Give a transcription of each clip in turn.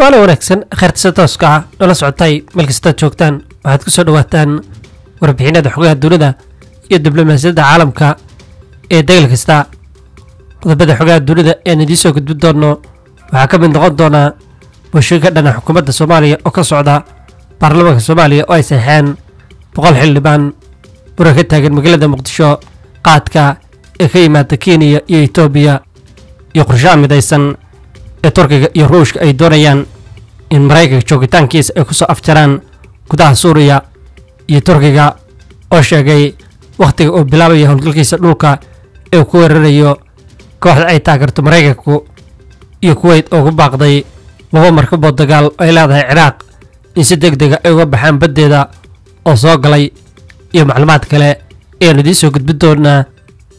waana wanaagsan kheyrtisa tooska ah noola socotay meel kastaad joogtaan waxaad ku soo dhawaataan warbixinada xogaha dunida iyo diblomaasiyadda caalamka ee dagaal kasta qodobada xogaha dunida ean idiin soo gudbin doonno waxaa ka mid noqon doonaa booshin ka dhana xukuumadda soomaaliya oo ka socda baarlamaanka soomaaliya oo ay saxeen boqol xildhibaan muran ka taagan magaalada muqdisho qaadka ee ka yimaada kenya iyo etoobiya iyo qorshaha midaysan ee turkiga iyo ruushka ay doonayaan in maraykanka joogitaankiisa ay ku soo afjaraan gudaha suuriya iyo turkiga oo sheegay wakhtiga uu bilaabaya howlgalkiisa dhulka ee uu ku weerarayo kooxda ay taageerto maraykanku iyo kuweyt oo ku baaqday laba markabood dagaal oo ay leedahay ciraaq in si deg dega ay uga baxaan baddeeda oo soo galay iyo macluumaad kale ayaanu idiin soo gudbin doonaa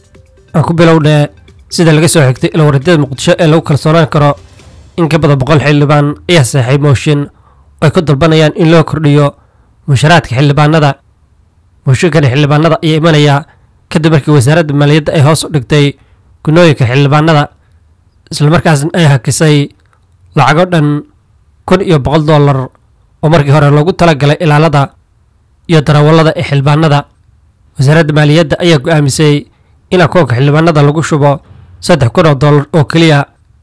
aan ku bilownee sida laga soo xigtay ila wareedyada muqdisho ee lagu kalsoonaan karo in ka badan boqol xildhibaan ayaa saxay mooshin oo ay ku dalbanayaan in loo kordhiyo musharaadka xildhibaanada mooshinkani xildhibaanada ayaa imanaya kadib markii wasaaradda maaliyadda ay hoos u dhigtay gunooyinka xildhibaanada islamarkaasna ay hakisay lacago dhan kun iyo boqol dollar oo markii hore loogu talagalay ilaalada iyo darawallada ee xildhibaanada wasaaradda maaliyadda ayaa go'aamisay in akoonka xildhibaanada lagu shubo saddex kun oo dollar oo keliya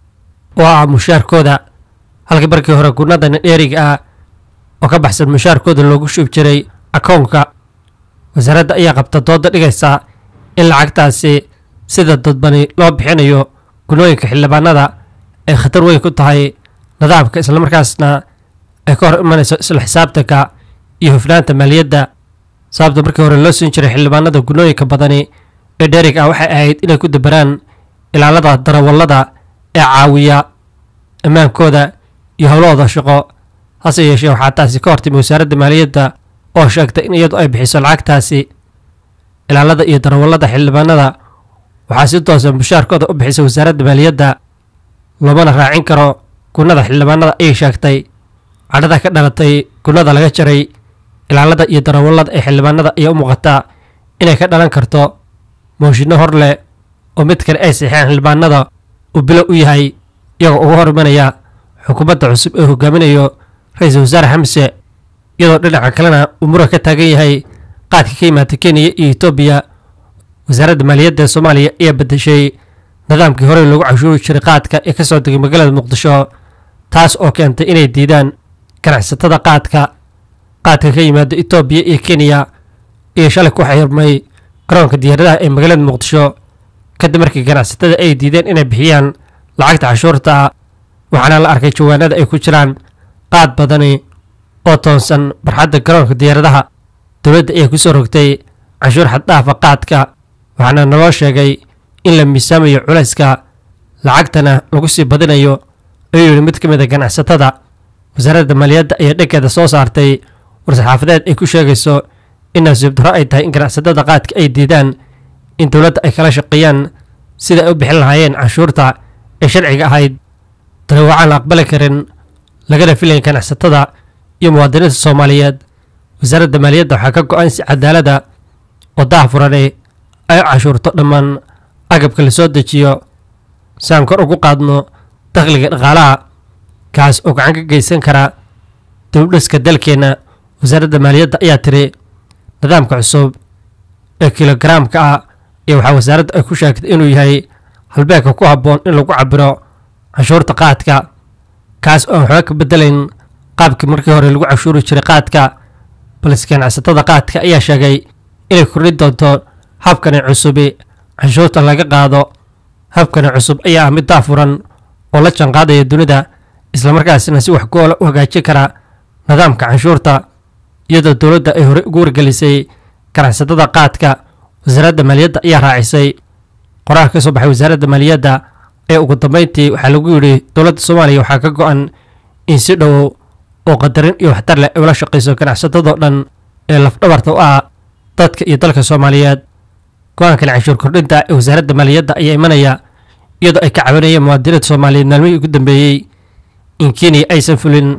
oo ah mushaarkooda halkii markii hore gunadana dheeriga ah oo ka baxsan mushaarkooda loogu shubi jiray akoonka wasaaradda ayaa qabta dooda dhigaysa in lacagtaasi sida dadbani loo bixinayo gunooyinka xildhibaanada ay khatar weyn ku tahay nidaamka islamarkaasna ay ka hor imanayso isla xisaabtanka iyo hufnaanta maaliyadda sababta markii hore loo siin jiray xildhibaanada gunooyinka badani ee dherig ah waxay ahayd inay ku dabaraan ilaalada darawallada ee caawiya ammaankooda iyo howlahooda shaqo hase yeeshee waxaa taasi ka hortimi wasaaradda maaliyadda oo sheegtay in iyadu ay bixiso lacagtaasi ilaalada iyo darawallada xildhibaanada waxaa si toosa mushaarkooda u bixisa wasaaradda maaliyadda loomana raacin karo gunada xildhibaanada ayay sheegtay cadhada ka dhalatay gunada laga jaray ilaalada iyo darawallada ee xildhibaanada ayaa u muuqataa inay ka dhalan karto mooshinno hor leh oo mid kale ay saxeen xildhibaanada uu bilow u yahay iyagoo uga hor imanaya xukuumadda cusub ee hogaaminayo ra-iisul wasaare xamse iyadoo dhinaca kalena uu muran ka taagan yahay qaadka ka yimaada kenya iyo etoobiya wasaaradda maaliyadda ee soomaaliya ayaa bedeshay nidaamkii horey loogu cashuuri jiray qaadka ee ka soo degay magaalada muqdisho taas oo keentay inay diidaan ganacsatada qaadka qaadka ka yimaada etoobiya iyo kenya iyo shalay ku xirmay garoonka diyaaradaha ee magaalada muqdisho kadib markii ganacsatada ay diideen inay bixiyaan lacagta cashuurta ah waxaana la arkay jawaanada ay ku jiraan qaad badani oo toonsan barxadda garoonka diyaaradaha dowladda ayaa ku soo rogtay cashuur xaddhaafa qaadka waxaana naloo sheegay in la miisaamayo culayska lacagtana lagu sii badinayo ayuu yidhi mid ka mid a ganacsatada wasaaradda maaliyadda ayaa dhankeeda soo saartay war-saxaafadeed ay ku sheegayso in nasiib darro ay tahay in ganacsatada qaadka ay diidaan in dowladda ay kala shaqeeyaan sida ay u bixin lahaayeen canshuurta ee sharciga ahayd tani waxaan la aqbali karin lagana filayn ganacsatada iyo muwaadiniinta soomaaliyeed wasaaradda maaliyadda waxaa ka go-an si cadaalada oo daahfurane ay u cashuurto dhammaan agabka la soo dejiyo si aan kor ugu qaadno dakhliga dhaqaalaha kaas oo gacan ka geysan kara dowdhiska dalkeenna wasaaradda maaliyadda ayaa tiri nidaamka cusub ee kilogaraamka ah iyo waxaa wasaaradda ay ku sheegtay inuu yahay halbeegka ku habboon in lagu cabiro canshuurta qaadka kaas oo aan waxba ka bedelayn qaabkii markii hore lagu cashuuri jiray qaadka balse ganacsatada qaadka ayaa sheegay inay kordhin doonto habkani cusubi canshuurta laga qaado habkani cusub ayaa ah mid daafuran oo la janqaadaya dunida islamarkaasina si wax goola u hagaajin kara nidaamka canshuurta iyadoo dowladda ay horey ugu wargelisay ganacsatada qaadka wasaaradda maaliyadda ayaa raacisay qoraal ka soo baxay wasaaradda maaliyadda ee ugu dambeyntii waxaa lagu yidhi dowladda soomaaliya waxaa ka go-an in si dhow oo qadarin iyo waxtar leh ay ula shaqayso ganacsatadoo dhan ee lafdhabarta u ah dadka iyo dalka soomaaliyeed go-aankan canshuur kordhinta ee wasaaradda maaliyadda ayaa imanaya iyadoo ay ka cabanayeen muwaadiniinta soomaaliyeed maalmihii ugu dambeeyey in kenya aysan fulin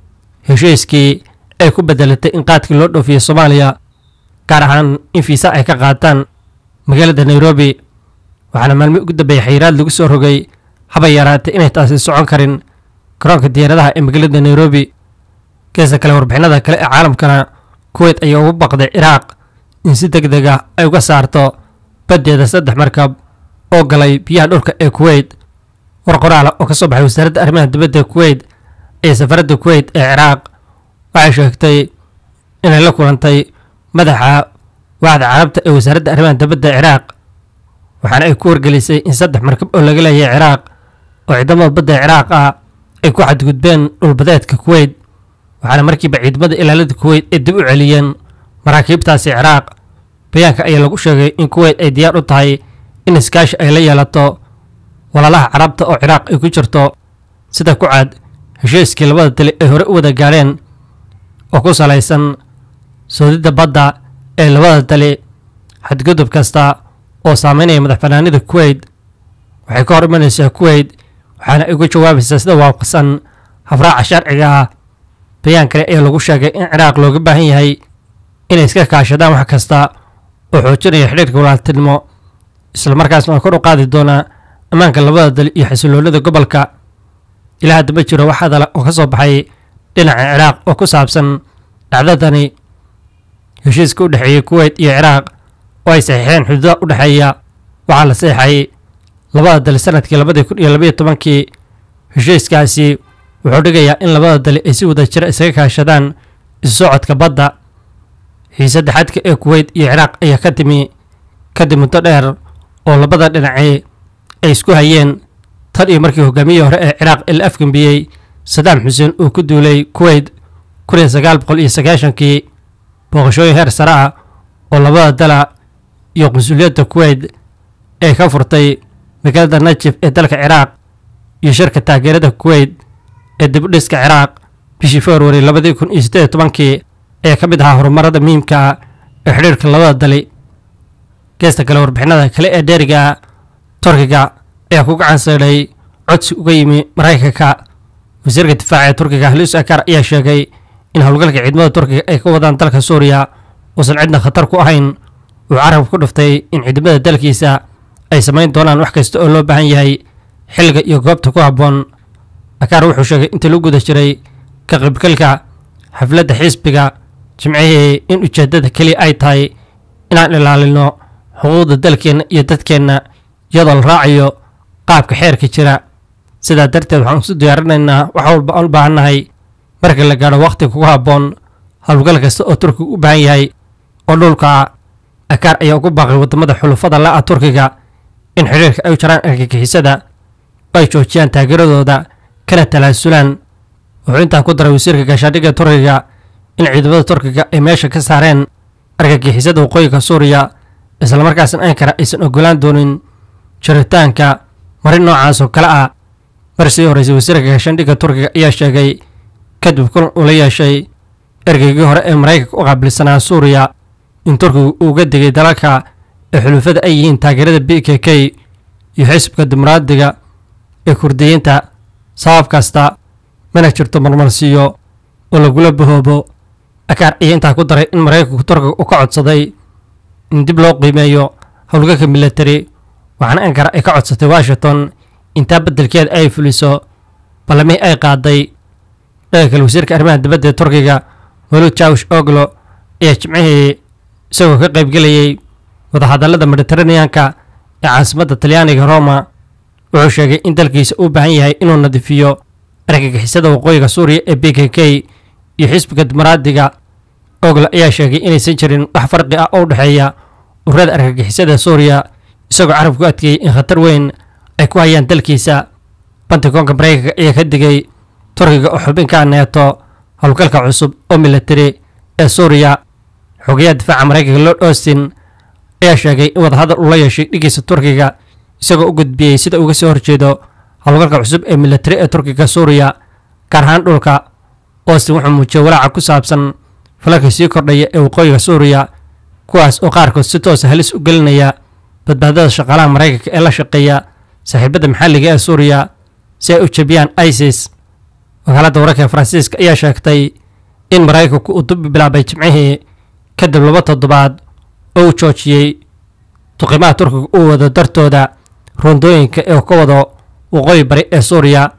heshiiskii ay ku bedelatay in qaadkii loo dhoofiyo soomaaliya gaar ahaan in fiisa ay ka qaataan magaalada nairobi waxaana maalmihii ugu dambeeyey xayiraad lagu soo rogay haba yaraatay inay taasi socon karin garoonka diyaaradaha ee magaalada nairobi geesta kale warbixinada kale ee caalamkana kuweyt ayaa ugu baqday ciraaq in si deg deg ah ay uga saarto baddeeda saddex markab oo galay biyaha dhulka ee kuweyt war qoraala oo ka soo baxay wasaaradda arrimaha dibadda kuweyt ee safaradda kuweyt ee ciraaq waxay sheegtay inay la kulantay madaxa waaxda carabta ee wasaaradda arrimaha dibadda ciraaq waxaana ay ku wargelisay in saddex markab oo laga leeyahay ciraaq oo ciidamada badda ciraaq ah ay ku xadgudbeen dhulbadeedka kuweyt waxaana markiiba ciidamada ilaalada kuweyt ay dib u celiyeen maraakiibtaasi ciraaq bayaanka ayaa lagu sheegay in kuweyt ay diyaar u tahay in iskaashi ay la yeelato walaalaha carabta oo ciraaq ay ku jirto sida ku cad heshiiskii labada dali ay hore u wada gaadheen oo ku salaysan soodidda badda ee labada dali xadgudub kasta oo saameynaya madax banaanida kuweyt waxay ka hor imanaysaa kuweyt waxaana ay uga jawaabaysaa sida waafaqsan habraaca sharciga ah bayaan kale ayaa lagu sheegay in ciraaq looga baahan yahay inay iska kaashadaan wax kasta oo xoojinaya xidhiirka walaaltinimo islamarkaasna kor u qaadi doonaa ammaanka labada dal iyo xasiloonida gobolka ilaa hadda ma jiro wax hadala oo ka soo baxay dhinaca ciraaq oo ku saabsan dhacdadani heshiiska u dhexeeyey kuweyt iyo ciraaq oo ay saxiixeen xuduudaha u dhexeeya waxaa la saxiixay labada dal sanadkii labadii kun iyo labaiyo tobankii heshiiskaasi wuxuu dhigayaa in labada dali ay si wada jira isaga kaashadaan isu socodka badda xiisadda xadka ee kuweyt iyo ciraaq ayaa ka timi kadib muddo dheer oo labada dhinacii ay isku hayeen tan iyo markii hogaamiyihii hore ee ciraaq ee la afgambiyey sadaam xuseen uu ku duulay kuweyt kun iyo sagaal boqol iyo sagaashankii booqashooyin heer sare ah oo labada dala iyo qunsuliyadda kuweyt ee ka furtay magaalada najif ee dalka ciraaq iyo shirka taageerada kuweyt ee dibudhiska ciraaq bishii februari labadii kun iyo siddeed iyo tobankii ayaa ka mid ahaa horumarada muhiimka ah ee xidhiirka labada dali geesta kale warbixinada kale ee dheeriga turkiga ayaa ku gacan saydhay codsi uga yimi maraykanka wasiirka difaaca ee turkiga halis akar ayaa sheegay in howlgalka ciidamada turkiga ay ka wadaan dalka suuriya uusan cidna khatar ku ahayn uu carab ku dhuftay in ciidamada dalkiisa ay samayn doonaan wax kasta oo loo baahan yahay xilliga iyo goobta ku habboon akaar wuxuu sheegay intii lagu guda jiray ka qaybgalka xafladda xisbiga jimcihii in ujeeddada keliya ay tahay inaan ilaalino xuquuqda dalkeenna iyo dadkeenna iyadoo la raacayo qaabka xeerka jira sidaa darteed waxaan isu diyaarinaynaa wax walba aan u baahannahay marka la gaadho wakhtiga kugu habboon howlgal kasta oo turkiga u baahan yahay oo dhulka akaar ayaa ugu baaqay waddamada xulufada la'a turkiga in xidhiirka ay u jaraan argagixisada oo ay joojiyaan taageeradooda kana talaasulaan wuxuu intaa ku daray wasiirka gaashaandhigga turkiga in ciidamada turkiga ay meesha ka saareen argagixisada waqooyiga suuriya islamarkaasna ankara aysan ogolaan doonin jiritaanka marin noocaas oo kale ah mar sii horreysay wasiirka gaashaandhigga turkiga ayaa sheegay kadib kulan uu la yeeshay ergeygii hore ee maraykanka u qaabilsanaa suuriya in turkigu uu uga digay dalalka ee xulufada ay yihiin taageerada b k k iyo xisbka dimuqraadiga ee kurdiyiinta sabab kasta mana jirto marmarsiiyo oo lagula bahoobo akaar ayaa intaa ku daray in maraykanku turkiga u ka codsaday in dib loo qiimeeyo howlgalka milatari waxaana ankara ay ka codsatay washington intaa beddelkeeda ay fuliso ballamihii ay qaaday dhaga kale wasiirka arrimaha dibadda ee turkiga mawlud jawsh oglo ayaa jimcihii isagoo ka qaybgelayay wadahadallada mediteraneanka ee caasimadda talyaaniga roma wuxuu sheegay in dalkiisa uu baahan yahay inuu nadiifiyo argagixisada waqooyiga suuriya ee b k k iyo xisbiga dimuqraadiga oglo ayaa sheegay inaysan jirin wax farqi ah oo u dhexeeya ururada argagixisada suuriya isagoo carab ku adkeeyey in khatar weyn ay ku hayaan dalkiisa bantigoonka maraykanka ayaa ka digay turkiga oo xubinka neeto howlgalka cusub oo milatari ee suuriya xogayaha difaaca maraykanka lord austin ayaa sheegay in wadahadal uu la yeeshay dhigiisa turkiga isagoo u gudbiyey sida uga soo horjeedo howlgalka cusub ee milatari ee turkiga suuriya gaar ahaan dhulka austin wuxuu muujiyey walaaca ku saabsan falalka sii kordhaya ee waqooyiga suuriya kuwaas oo qaarkood si toosa halis u gelinaya badbaadada shaqaalaha maraykanka ee la shaqeeya saaxiibada maxalliga ee suuriya si ay u jebiyaan isis wakaaladda wararka ee faransiiska ayaa sheegtay in maraykanku uu dib bilaabay jimcihii kadib laba toddobaad oo uu joojiyey duqimaha turkiga uu wado dartooda rondooyinka ee ka wado waqooyi bari ee suuriya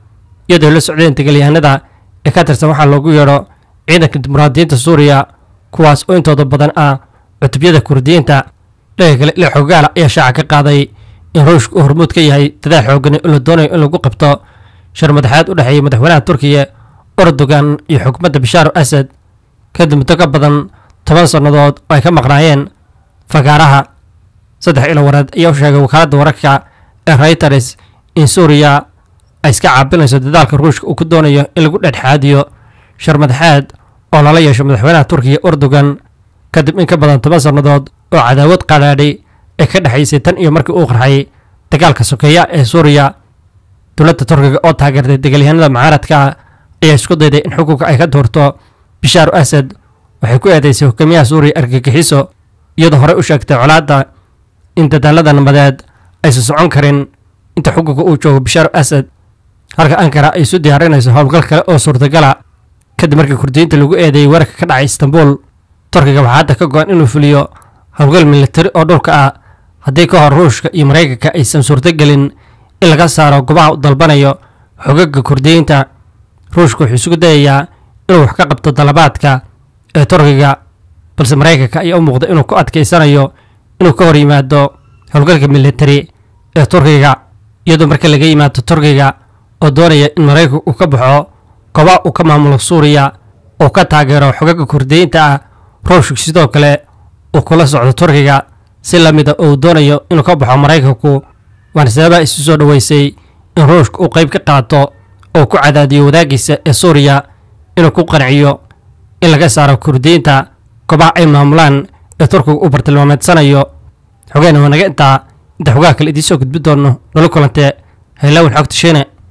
iyadoo la socdeen dagaalyahanada ee ka tirsan waxaa loogu yeedho ciidanka dimuqraadiyiinta suuriya kuwaas oo intooda badan ah cutubyada kurdiyiinta dhaga kale ila xogaala ayaa shaaca ka qaaday in ruushka uu hormuud ka yahay dadaal xoogan in la doonayo in lagu qabto shar madaxeed u dhexeeya madaxweynaha turkiya erdogan iyo xukuumadda bashaar asad kadib muddo ka badan toban sannadood oo ay ka maqnaayeen fagaaraha saddex ilo wareed ayaa u sheegay wakaaladda wararka ee reuters in suuriya ay iska caabinayso dadaalka ruushka uu ku doonayo in lagu dhexdhexaadiyo shar madaxeed oo lala yeesho madaxweynaha turkiya erdogan kadib in ka badan toban sannadood oo cadaawad qadhaadhay ay ka dhexaysay tan iyo markii uu qarxay dagaalka sokeeya ee suuriya dowladda turkiga oo taageertay dagaalyahanada mucaaradka ayaa isku dayday in xukunka ay ka doorto bashaar asad waxay ku eedeysay hogaamiyaha suuriya argagixiso iyadoo horey u sheegtay colaadda in dadaalada nabadeed aysan socon karin inta xukunka uu joogo bashaar asad halka ankara ay isu diyaarinayso howlgal kale oo suurtagala kadib markii kurdiyiinta lagu eedeeyey weerarka ka dhacay istanbul turkiga waxaa hadda ka go-an inuu fuliyo howlgal militari oo dhulka ah haddii ka hor ruushka iyo maraykanka aysan suurtogelin in laga saaro gobaha u dalbanayo xogaga kurdiyiinta ruushka wuxuu isugu dayayaa inuu wax ka qabto dalabaadka ee turkiga balse maraykanka ayaa u muuqda inuu ku adkaysanayo inuu ka hor yimaado howlgalka militari ee turkiga iyadoo marka laga yimaado turkiga oo doonaya in maraykanka uu ka baxo goba uu ka maamulo suuriya oo ka taageero xogaga kurdiyiinta ah ruushka sidoo kale uu kula socdo turkiga si lamida oo uu doonayo inuu ka baxo maraykanku waana sababaha isu soo dhoweysay in ruushka uu qayb ka qaato oo ku cadaadiyo wadaagiisa ee suuriya inuu ku qanciyo in laga saaro kurdiyiinta gobaha ay maamulaan ee turkiga uu bartilmaameedsanayo xogeena waa naga intaa inta xogaha kale idiin soo gudbi doono nolo kulantee haylaawin xogta shiine